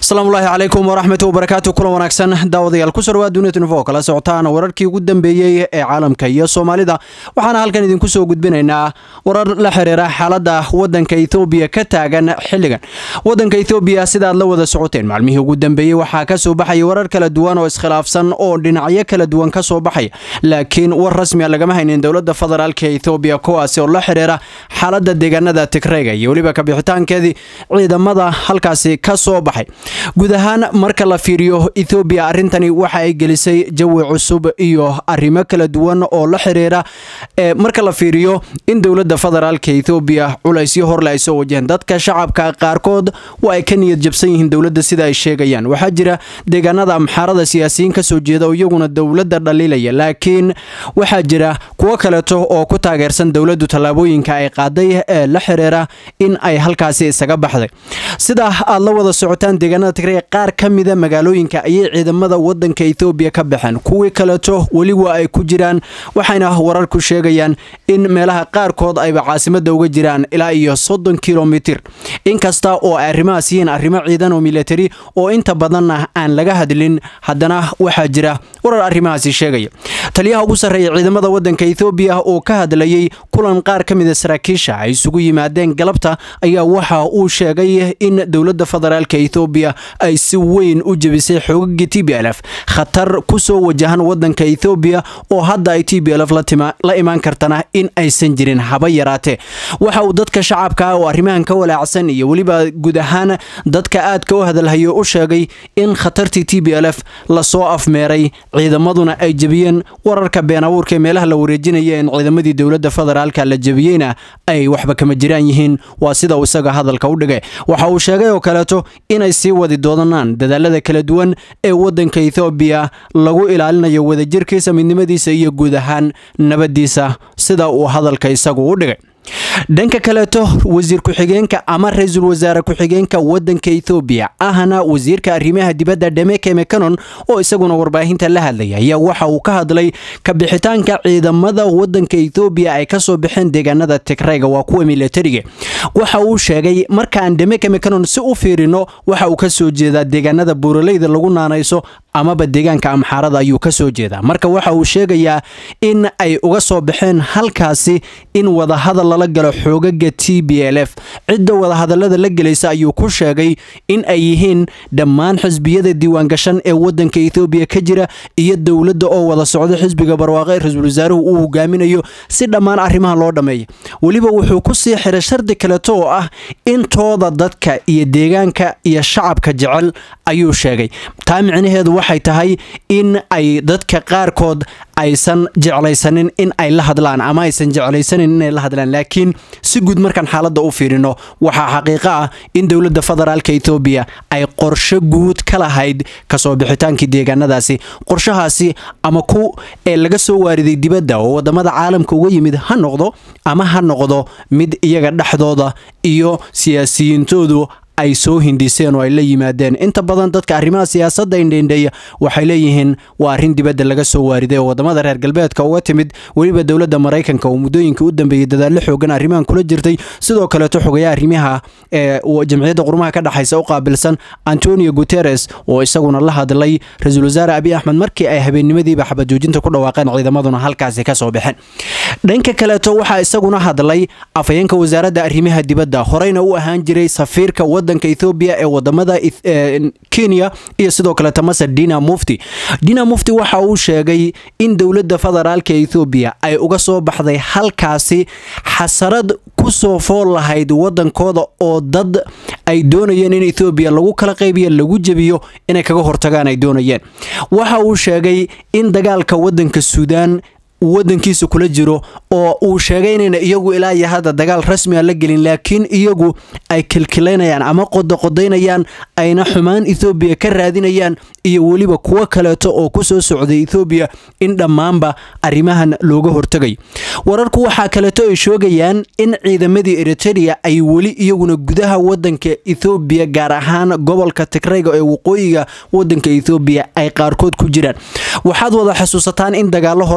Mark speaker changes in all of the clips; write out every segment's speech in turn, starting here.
Speaker 1: asalaamullaahi calaykum waraxmatu wabarakaatu kulan wanaagsan daawadayaal ku soo dhawaad dunia tunifo kala socotaan wararkii ugu dambeeyey ee caalamka iyo soomaalida waxaana halkan idinku soo gudbinaynaa warar la xiriira xaaladda wadanka ethoobiya ka taagan xilligan wadanka ethoobiya sidaad la wada socoteen maalmihii ugu dambeeyey waxaa ka soo baxaya warar kala duwan oo iskhilaafsan oo dhinacyo kala duwan ka soo baxaya laakiin war rasmiya lagama haynin dowladda federaalka ethoobiya kuwaasi oo la xiriira xaaladda deegaanada tigreyga iyo weliba kabixitaankeedii ciidamada halkaasi ka soo baxay guud ahaan marka la fiiriyo ethoobiya arrintani waxa ay gelisay jawi cusub iyo arrimo kala duwan oo la xiriira marka la fiiriyo in dowladda federaalka ethoobiya culaysyo horle ay soo wajaheen dadka shacabka qaarkood waa ay ka niyad jabsan yihiin dowladda sida ay sheegayaan waxaa jira deegaanada amxaarada siyaasiyiin ka soo jeeda oo iyaguna dowladda dhaliilaya laakiin waxaa jira kuwo kaleeto oo ku taageersan dowladdu tallaabooyinka ay qaaday ee la xiriira in ay halkaasi isaga baxday sida aad la wada socotaan deegaanada tigray qaar ka mida magaalooyinka ayay ciidamada wadanka ethoobiya ka baxeen kuwii kaleeto weli waa ay ku jiraan waxayna wararku sheegayaan in meelaha qaarkood ayba caasimada uga jiraan ilaa iyo soddon kilomitir inkasta oo ay arrimahaas yihiin arrimo ciidan oo militari oo inta badanna aan laga hadlin haddana waxaa jira warar arrimahaasi sheegaya taliyaha ugu sarreeya ciidamada wadanka ethoobiya oo ka hadlayay kulan qaar ka mida saraakiisha ay isugu yimaadeen galabta ayaa waxa uu sheegay in dowladda federaalka ethoobiya ay si weyn u jebisay xoogagii t b l f khatar ku soo wajahan wadanka ethoobiya oo hadda ay t b l f la imaan kartana in aysan jirin haba yaraatee waxa uu dadka shacabka oo arrimahan ka walaacsan iyo weliba guud ahaan dadka aadka u hadalhayo u sheegay in khatartii t b l f lasoo afmeeray ciidamaduna ay jebiyeen wararka been abuurka ee meelaha la wareejinaya in ciidamadii dowladda federaalka la jebiyeyna ay waxba kama jiraan yihiin waa sida uu isaga hadalka u dhigay waxa uu sheegay oo kaleeto inay sii wadi doonaan dadaalada kala duwan ee wadanka ethoobiya lagu ilaalinayo wadajirkiisa midnimadiisa iyo guud ahaan nabadiisa sida uu hadalka isagu u dhigay dhanka kaleeto wasiir ku-xigeenka ama ra-iisul wasaare ku-xigeenka wadanka ethoobiya ahna wasiirka arrimaha dibadda dhemeke mekanon oo isaguna warbaahinta la hadlaya ayaa waxa uu ka hadlay kabixitaanka ciidamada wadanka ethoobiya ay kasoo baxeen deegaanada tigreyga waa kuwa militariga waxa uu sheegay markaan dhemeke mekanon si u fiirino waxa uu kasoo jeedaa deegaanada buuraleyda lagu naanayso amaba deegaanka amxaarada ayuu ka soo jeedaa marka waxa uu sheegayaa in ay uga soo baxeen halkaasi in wadahadal lala galo xoogaga t b l f cidda wadahadalada la gelaysa ayuu ku sheegay in ay yihiin dhammaan xisbiyada diiwaangashan ee wadanka ethoobiya ka jira iyo dowladda oo wada socda xisbiga barwaaqe ra-iisul wasaaruhu uu hogaaminayo si dhammaan arrimaha loo dhammeeya weliba wuxuu ku sii xiray shardi kaleto oo ah intooda dadka iyo deegaanka iyo shacabka jecel ayuu sheegay taa micnaheedu waxay tahay in ay dadka qaarkood aysan jeclaysanin in ay la hadlaan ama aysan jeclaysanin inay la hadlaan laakiin si guud markaan xaaladda u fiirino waxaa xaqiiqo ah in dowladda federaalka ethoobiya ay qorsho guud ka lahayd kasoo bixitaankii deegaanadaasi qorshahaasi ama ku ee laga soo waariday dibadda oo wadamada caalamka uga yimid ha noqdo ama ha noqdo mid iyaga dhexdooda iyo siyaasiyiintoodu ay soo hindiseen oo ay la yimaadeen inta badan dadka arrimaha siyaasadda indheindheeya waxay leeyihiin waa arrin dibadda laga soo waariday oo wadamada reer galbeedka uga timid weliba dowladda maraykanka oo muddooyinka u dambeeyey dadaallo xoogan arrimahan kula jirtay sidoo kaleeto xogayaa arrimaha ee jamciyadda qurumaha ka dhexaysa u qaabilsan antonio guteres oo isaguna la hadlay ra-iisul wasaare abiy axmed markii ay habeennimadiiba xabajoojinta ku dhawaaqeen ciidamaduna halkaasi ka soo baxeen dhanka kaleeto waxaa isaguna hadlay afhayeenka wasaaradda arrimaha dibadda horeyna u ahaan jiray safiirka wadanka ethoobiya ee wadamada kenya iyo sidoo kaleeto masar dina mufti dina mufti waxa uu sheegay in dowladda federaalka ethoobiya ay uga soo baxday halkaasi xasarad kusoo fool lahayd wadankooda oo dad ay doonayeen in ethoobiya lagu kala qaybiyo lagu jebiyo inay kaga hortagaan ay doonayeen waxa uu sheegay in dagaalka wadanka suudaan wadankiisa kula jiro oo uu sheegay inayna iyagu ilaa iyo hadda dagaal rasmi a la gelin laakiin iyagu ay kilkilaynayaan ama qodoqodaynayaan ayna xumaan ethoobiya ka raadinayaan iyo weliba kuwo kaleeto oo ku soo socday ethoobiya in dhammaanba arrimahan looga hortagay wararku waxaa kaleeto ay sheegayaan in ciidamadii eritereya ay weli iyaguna gudaha wadanka ethoobiya gaar ahaan gobolka tigrayga ee waqooyiga wadanka ethoobiya ay qaarkood ku jiraan waxaad wada xasuusataan in dagaalo horey uga dhexan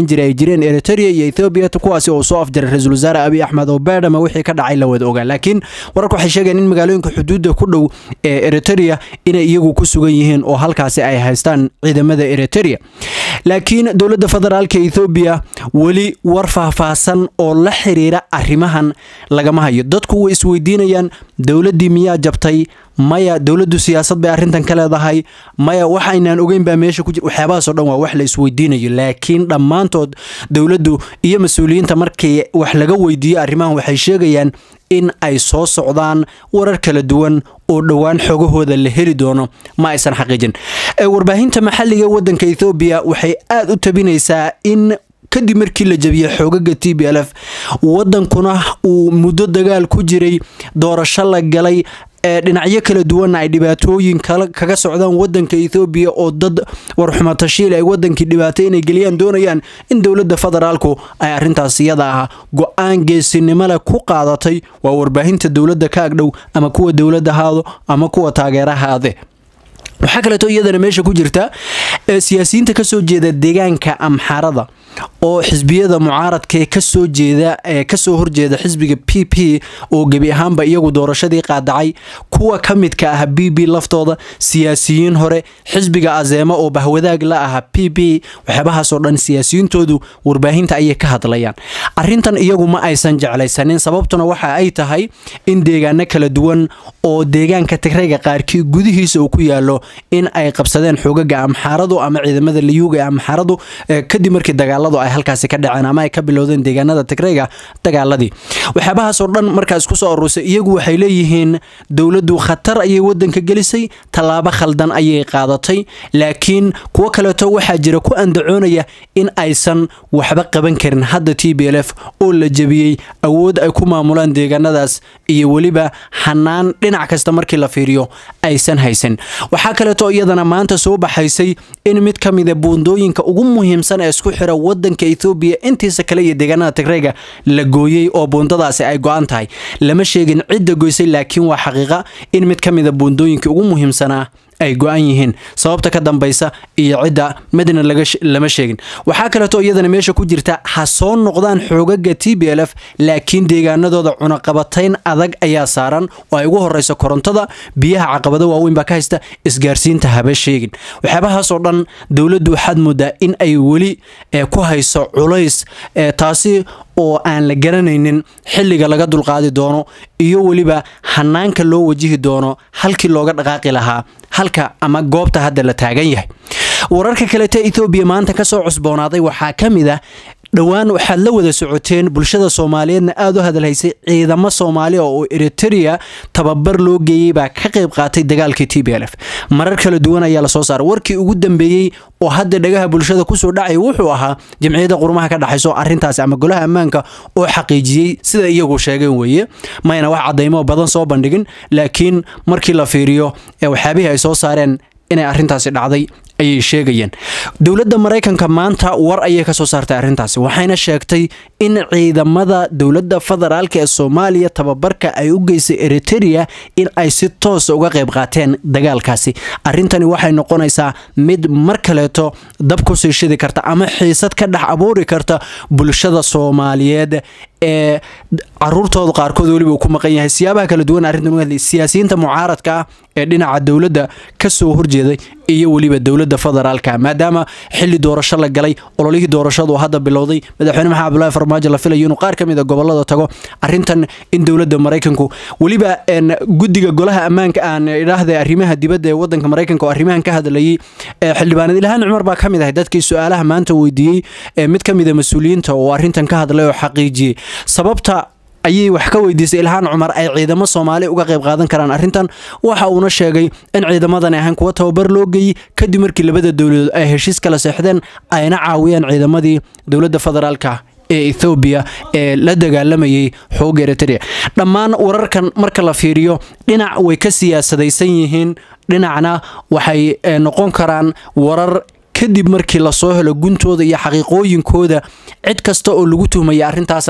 Speaker 1: dhexan jiray ay jireen eritrea iyo ethoobiya kuwaasi oo soo afjaray ra-iisul wasaare abiy axmed oo beedhama wixii ka dhacay la wada ogaa laakiin wararka waxay sheegeen in magaalooyinka xuduudda ku dhow ee eritrea inay iyagu ku sugan yihiin oo halkaasi ay haystaan ciidamada eritrea laakiin dowladda federaalka ethoobiya weli war faahfaahsan oo la xiriira arrimahan lagama hayo dadku way isweydiinayaan dowladdii miyaa jabtay maya dowladdu siyaasad bay arrintan ka leedahay maya wax aynaan ogeyn baa meesha ku jira waxyaabahaasoo dhan waa wax la isweydiinayo laakiin dhammaantood dowladdu iyo mas-uuliyiinta markii wax laga weydiiyo arrimahan waxay sheegayaan in ay soo socdaan warar kala duwan oo dhowaan xogahooda la heli doono ma aysan xaqiijin warbaahinta maxalliga wadanka ethoobiya waxay aada u tabinaysaa in kadib markii la jabiyey xoogaga t b l f wadankuna uu muddo dagaal ku jiray doorasho la galay ee dhinacyo kala duwanna ay dhibaatooyin kaga socdaan wadanka ethoobiya oo dad warxumatashiil ay wadankii dhibaato inay geliyaan doonayaan in dowladda federaalku ay arrintaas iyada ah go-aan geesinimole ku qaadatay waa warbaahinta dowladda ka agdhow ama kuwa dowladda haado ama kuwa taageerahaade waxaa kaleeto iyadana meesha ku jirta siyaasiyiinta kasoo jeeda deegaanka amxarada oo xisbiyada mucaaradkaee kasoo jeeda ee kasoo horjeeda xisbiga p p oo gebi ahaanba iyagu doorashadii qaadacay kuwa ka midka ah b b laftooda siyaasiyiin hore xisbiga azeema oo bahwadaag la aha p p waxyaabahaasoo dhan siyaasiyiintoodu warbaahinta ayay ka hadlayaan arintan iyagu ma aysan jeclaysanin sababtuna waxa ay tahay in deegaano kala duwan oo deegaanka tigrayga qaarkii gudihiisa uu ku yaalo in ay qabsadeen xoogaga amxaaradu ama ciidamada liyuuga ee amxaaradu kadib markii dagaaladu ay halkaasi ka dhaceen ama ay ka bilowdeen deegaanada tigrayga dagaaladii waxyaabahaasoo dhan markaa isku soo aruursay iyagu waxay leeyihiin dowladdu khatar ayay wadanka gelisay tallaabo khaldan ayay qaadatay laakiin kuwo kaleeto waxaa jira ku andacoonaya in aysan waxba qaban karin hadda t b l f oo la jebiyey awood ay ku maamulaan deegaanadaas iyo weliba xanaan dhinac kasta markii la fiiriyo aysan haysan waxaa kaleeto iyadana maanta soo baxaysay in mid ka mida buundooyinka ugu muhiimsan ee isku xira wadanka ethoobiya intiisa kale iyo deegaanada tigrayga la gooyey oo buundadaasi ay go-an tahay lama sheegin cidda goysay laakiin waa xaqiiqa in mid ka mida buundooyinka ugu muhiimsanaa ay go-an yihiin sababta ka dambaysa iyo cidda midna lama sheegin waxaa kaleeto iyadana meesha ku jirta ha soo noqdaan xoogaga t b l f laakiin deegaanadooda cunaqabatayn adag ayaa saaran oo ay ugu horeyso korontada biyaha caqabado waaweyn baa ka haysta isgaarsiinta haba sheegin waxyaabahaasoo dhan dowladdu waxaad moodaa in ay weli ku hayso culays taasi oo aan la garanaynin xilliga laga dulqaadi doono iyo weliba hanaanka loo wajihi doono halkii looga dhaqaaqi lahaa halka ama goobta hadda la taagan yahay wararka kaleeta ethoobiya maanta ka soo cusboonaaday waxaa ka mid ah dhowaan waxaad la wada socoteen bulshada soomaaliyeedna aada u hadalhaysay ciidamo soomaaliya oo eritrea tababar loo geeyey baa ka qayb qaatay dagaalkii t b l f marar kala duwan ayaa lasoo saaray warkii ugu dambeeyey oo hadda dhagaha bulshada kusoo dhacay wuxuu ahaa jamciyadda qurumaha ka dhexayso arrintaasi ama golaha ammaanka oo xaqiijiyey sida iyagu sheegeen weeye mayna wax cadaymo badan soo bandhigin laakiin markii la fiiriyo ee waxyaabihii ay soo saareen inay arrintaasi dhacday ayay sheegayeen dowladda maraykanka maanta war ayay ka soo saartay arrintaasi waxayna sheegtay in ciidamada dowladda federaalk ee soomaaliya tababarka ay u geysay eritrea in ay si toosa uga qayb qaateen dagaalkaasi arrintani waxay noqonaysaa mid mar kaleeto dab ku sii shidi karta ama xiisad ka dhex abuuri karta bulshada soomaaliyeed ee caruurtooda qaarkood weliba uu ku maqan yahay siyaabaha kala duwan arrintan uga hadlay siyaasiyiinta mucaaradka ah ee dhinaca dowladda ka soo horjeeday iyo weliba dowladda federaalka maadaama xilli doorasho la galay ololihii doorashadu hadda bilowday madaxweyne maxamed abdullaahi farmaajo la filayo inuu qaar ka mid a gobolada tago arrintan in dowladda maraykanku weliba guddiga golaha ammaanka aan idhaahda arrimaha dibadda ee wadanka maraykanka oo arrimahan ka hadlayay xildhibaaneed ilhaan cumar baa ka mid ahay dadkii su-aalaha maanta weydiiyey mid ka mid a mas-uuliyiinta oo arrintan ka hadlay oo xaqiijiyey sababta ayay wax ka weydiisay ilhaan cumar ay ciidamo soomaali uga qayb qaadan karaan arrintan waxa uuna sheegay in ciidamadani ahaan kuwa tababar loo geeyey kadib markii labada dowladood ay heshiis kala seexdeen ayna caawiyeen ciidamadii dowladda federaalka ee ethoobiya ee la dagaalamayay xooga eritrea dhammaan wararkan marka la fiiriyo dhinac way ka siyaasadaysan yihiin dhinacna waxay noqon karaan warar kadib markii lasoo helo guntooda iyo xaqiiqooyinkooda cid kasta oo lagu tuhmaya arrintaasna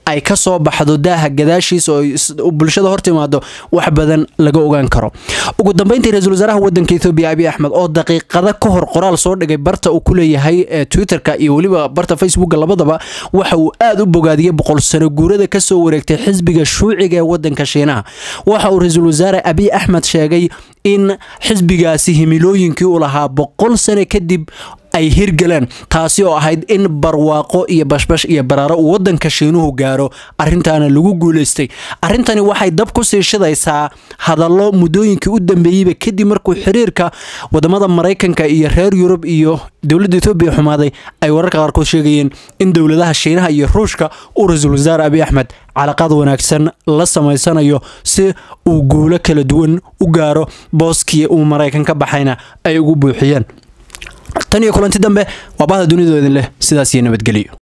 Speaker 1: ay ka soo baxdo daaha gadaashiisa oo bulshada hor timaado wax badan laga ogaan karo ugu dambeyntii ra-iisul wasaaraha wadanka ethoobiya abiy axmed oo daqiiqada ka hor qoraal soo dhigay barta uu ku leeyahay ee twitterka iyo weliba barta facebooka labadaba waxa uu aada u bogaadiyey boqol sano guurada kasoo wareegtay xisbiga shuuciga ee wadanka shiinaha waxa uu ra-iisul wasaare abiy axmed sheegay in xisbigaasi himilooyinkii u lahaa boqol sano kadib ay hirgaleen taasi oo ahayd in barwaaqo iyo bashbash iyo baraaro uu wadanka shiinuhu gaaro arintaana lagu guuleystay arrintani waxay dab ku sii shidaysaa hadallo muddooyinkii u dambeeyeyba kadib markuu xiriirka wadamada maraykanka iyo reer yurub iyo dowladda etoobiya xumaaday ay wararka qaarkood sheegayeen in dowladaha shiinaha iyo ruushka uu ra-iisul wasaare abiy axmed calaqaad wanaagsan la samaysanayo si uu guulo kala duwan u gaaro booskii uu maraykan ka baxayna ay ugu buuxiyeen tan iyo kulanti dambe waa bahda dunidoo idin leh sidaas iyo nabadgelyo